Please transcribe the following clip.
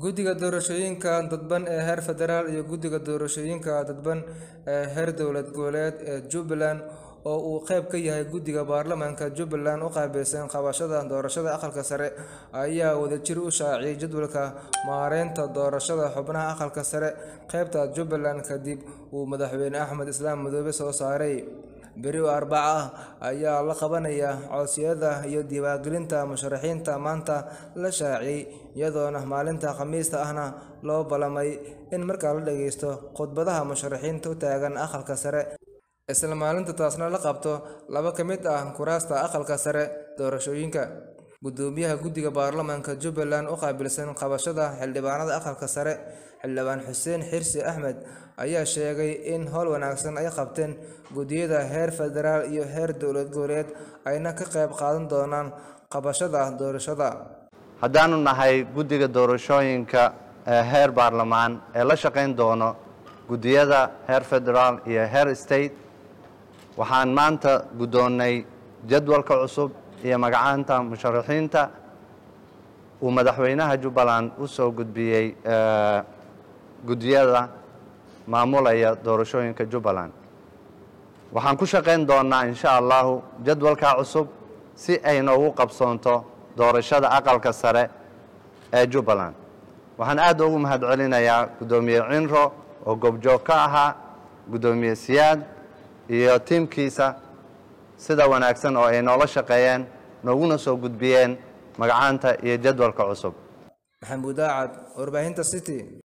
guddiga doorashooyinka dadban ee heer federaal iyo guddiga doorashooyinka dadban ee heer dowlad goboleed ee jubbaland oo uu qayb ka yahay guddiga baarlamaanka jubbaland u qaabilsan qabashada doorashada aqalka sare ayaa wadajir u shaaciyay jadwalka maareynta doorashada xubnaha aqalka sare qaybta jubbaland kadib uu madaxweyne axmed islaam madoobe soo saaray beri oo arbaca ah ayaa la qabanaya codsiyada iyo diiwaangelinta musharaxiinta maanta la shaaciyey iyadoona maalinta khamiista ahna loo ballamay in markaa la dhageysto khudbadaha musharaxiinta u taagan aqalka sare isla maalinta taasna la qabto laba ka mid ah kuraasta aqalka sare doorashooyinka guddoomiyaha guddiga baarlamaanka jubbaland u qaabilsan qabashada xildhibaanada aqalka sare xildhibaan xuseen xirsi axmed ayaa sheegay in howl wanaagsan ay qabteen guddiyada heer federaal iyo heer dowlad goboleed ayna ka qayb qaadan doonaan qabashada doorashada haddaanu nahay guddiga doorashooyinka ee heer baarlamaan ee la shaqayn doono guddiyada heer federaal iyo heer state waxaan maanta guddoonnay jadwalka cusub iyo magacaanta musharaxiinta uu madaxweynaha jubbaland u soo gudbiyey guddiyada maamulaya doorashooyinka jubbaland waxaan ku shaqayn doonnaa insha allahu jadwalkaa cusub si ay noogu qabsoonto doorashada aqalka sare ee jubbaland waxaan aad ugu mahadcelinayaa guddoomiye cinro oo goobjoog ka ahaa guddoomiye siyaad iyo tiimkiisa sida wanaagsan oo ay noola shaqeeyeen nooguna soo gudbiyeen magacaanta iyo jadwalka cusub maxamuud aacad warbaahinta city